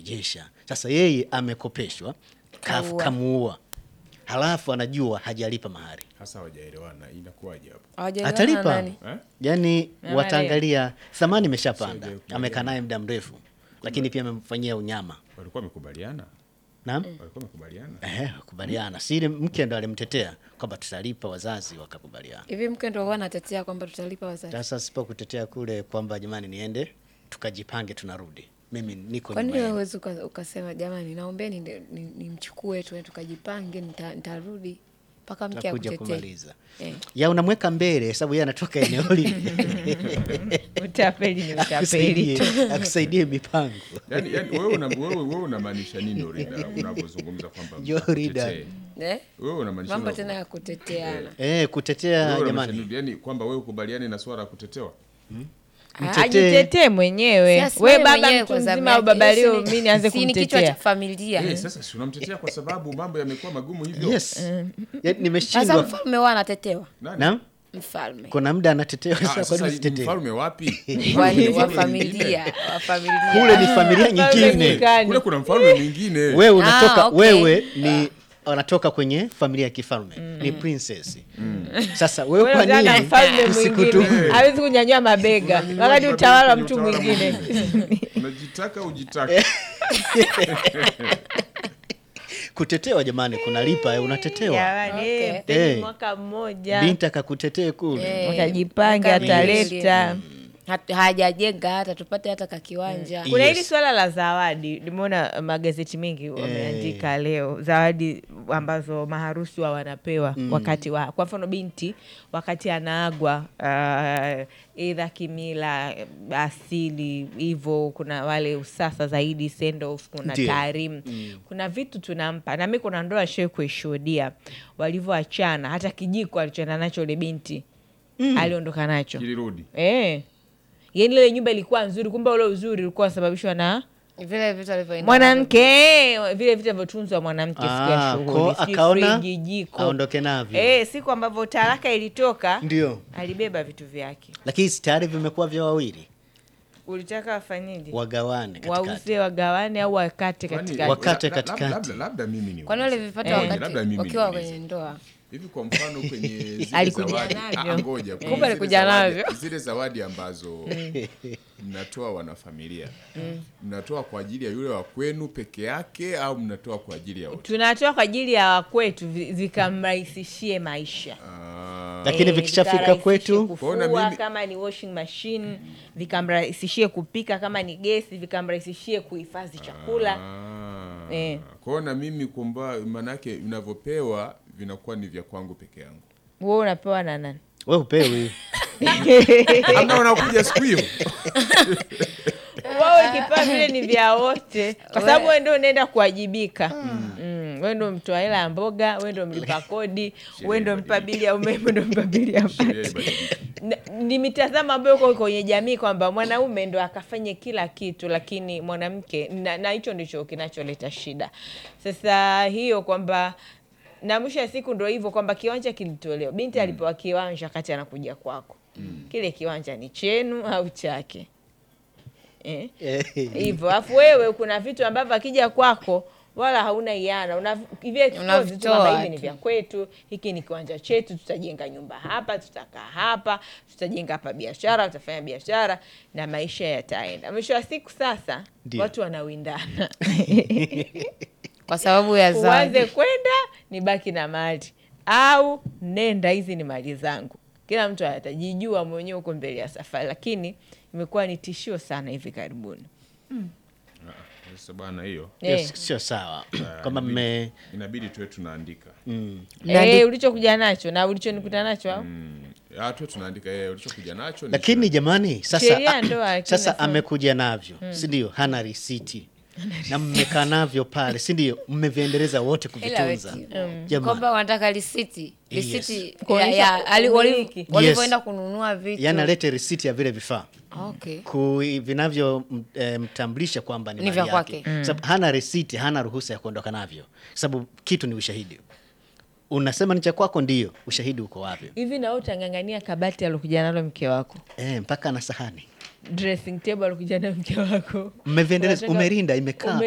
anarejesha. Sasa yeye amekopeshwa, kaf- Kaua. kamuua, halafu anajua hajalipa mahari, hasa hawajaelewana inakuwaje hapo Hawajaelewana atalipa nani? eh? yani Mama wataangalia thamani imeshapanda, Sio, amekaa naye muda mrefu, lakini pia amemfanyia unyama. walikuwa wamekubaliana Naam. walikuwa wamekubaliana Eh, kubaliana. Si ile mke ndo alimtetea kwamba tutalipa, wazazi wakakubaliana. Hivi mke ndo huwa anatetea kwamba tutalipa wazazi. Sasa sipo kutetea kule kwamba jamani, niende tukajipange, tunarudi, mimi niko Kwa nini nyuma wewe yenu. huwezi uka- ukasema jamani, naombeni ni- ni- nimchukue tu tukajipange, nita- nitarudi mpaka mke Takuja akutetee. kumaliza Eh. ya unamweka mbele sababu yeye anatoka eneo lile Utapeli ni utapeli akusaidie, tu. akusaidie mipango yani, yani wewe una- wewe wewe unamaanisha nini Orida unavyozungumza kwamba Yo, Orida. mtetee? Eh? wewe unamaanisha Mambo una- tena ya kuteteana. eh, kutetea wewe unamaanisha jamani. nini? yani kwamba wewe ukubaliane na swala la kutetewa Mtetee. ajitetee mwenyewe Si we asimame baba mwenyewe mtu kwa zamu mzima au yake. baba Yes, leo ni- mi nianze si ni kichwa cha kumtetea familia. Eh, sasa si unamtetea kwa sababu mambo yamekuwa magumu hivyo Yes. Ya, Sasa nimeshindwa. mfalme wa anatetewa. Nani? Naam? Mfalme. Kuna muda anatetewa Ah, sasa, kwa sasa nini usitetee? mfalme wapi Wale wa Mfalme familia, wa familia. Kule ni familia nyingine. Nyikani. kule kuna mfalme mwingine Wewe unatoka Ah, okay. wewe ni wanatoka kwenye familia ya kifalme ni princess. Sasa wewe Wewe kwa unataka na nini mfalme usikutu- mwingine hawezi kunyanyua mabega wakati utawala wa mtu mwingine unajitaka ujitaka kutetewa jamani, kunalipa eh, unatetewa. Jamani, Okay. eh, mpeni Eh. mwaka mmoja Binti akakutetee kule. Eh, wakajipange miaka miwili. ataleta Hat- hajajenga hata tupate hata kakiwanja. Mm. kuna Yes. hili swala la zawadi limeona magazeti mengi wameandika leo zawadi ambazo maharusi wa wanapewa wakati wa kwa mfano binti wakati anaagwa uh, idha kimila asili hivyo kuna wale usasa zaidi send off kuna Ndio. taarimu kuna vitu tunampa na mi kuna ndoa shee kuishuhudia walivyoachana hata kijiko alichoenda nacho ule binti aliondoka nacho kilirudi Eh. Yaani ile nyumba ilikuwa nzuri, kumbe ule uzuri ulikuwa unasababishwa na Vile vitu alivyoenda mwanamke eh, vile vitu alivyotunzwa mwanamke siku ya Ah, shughuli, ko sijui akaona friji, jiko. aondoke navyo. Eh, siku ambavyo talaka ilitoka Ndio. alibeba vitu vyake. Lakini si tayari vimekuwa vya wawili, Ulitaka wafanyeje? wagawane katikati. Wauze, wagawane au wakate Kwani- katikati? Wakate la- la- katikati. labda- labda mimi ni Kwani walivipata Eh. wakati labda mimi wakiwa niulize. kwenye ndoa? hivi kwa mfano kwenye zile Alikuja zawadi navyo. Ah, ngoja Eh. kwenye Kumbe zile alikuja zawadi- navyo. zile zawadi ambazo mnatoa wanafamilia mnatoa kwa ajili ya yule wa kwenu peke yake au mnatoa kwa ajili ya wote Tunatoa kwa ajili ya wakwetu vi- vikamrahisishie maisha. Ah, Lakini Eh, vikishafika vikarahisishie kwetu Kuona kufua mimi- kama ni washing machine vikamrahisishie kupika kama ni gesi vikamrahisishie kuhifadhi chakula ah. Eh. Kwa hiyo na mimi kumba manake vinavyopewa vinakuwa ni vya kwangu peke yangu wewe unapewa na nani we upewi. amna wanakuja siku hiyo wao ikipewa vile ni vya wote kwa sababu wewe ndio unaenda kuwajibika mm. wewe ndio mtoa hela ya mboga wewe ndio mlipa kodi wewe ndio mpa bili ya umeme ndio mpa bili ya Sheria maji ibadilike. Na- ni mitazamo ambayo uko kwenye jamii kwamba mwanaume ndo akafanye kila kitu lakini mwanamke na na hicho ndicho kinacholeta shida sasa hiyo kwamba na mwisho ya siku ndo hivyo kwamba kiwanja kilitolewa binti alipewa kiwanja wakati anakuja kwako kile kiwanja ni chenu au chake eh? Eh, hivyo alafu wewe kuna vitu ambavyo akija kwako wala hauna iana una hivi expose tu Unavitoa kwamba hivi ni tu. vya kwetu hiki ni kiwanja chetu tutajenga nyumba hapa tutakaa hapa tutajenga hapa biashara tutafanya biashara na maisha yataenda mwisho wa siku sasa Ndio. watu wanawindana Kwa sababu ya zawadi. uanze kwenda ni baki na mali au nenda hizi ni mali zangu kila mtu atajijua mwenyewe huko mbele ya safari lakini imekuwa ni tishio sana hivi karibuni Sasa bwana hiyo hiyo Eh. sio sawa kwamba mme inabidi tuwe tunaandika Eh, ulichokuja nacho na ulichonikuta nacho au Mm. Ah, tuwe tunaandika eh, ulichokuja nacho ni lakini jamani sasa, Sheria ya ndoa, a- lakini sasa nasema- amekuja navyo si ndio hana risiti na mmekaa navyo pale si ndio mmeviendeleza wote Ila kuvitunza weti, Jamani. kwamba wanataka risiti Yes. risiti ya- Kuonyesha ya- ali- wali- umiliki. walivyoenda kununua vitu yani alete risiti ya vile vifaa okay. ku vinavyomtambulisha kwamba ni Ni mali vya yake kwake. Sababu hana risiti hana ruhusa ya kuondoka navyo sababu kitu ni ushahidi unasema ni cha kwako ndio ushahidi uko wapi hivi na wewe utang'ang'ania kabati alokuja nalo mke wako e, mpaka na sahani dressing table alokuja nayo mke wako mmeviendeleza Unataka- umerinda imekaa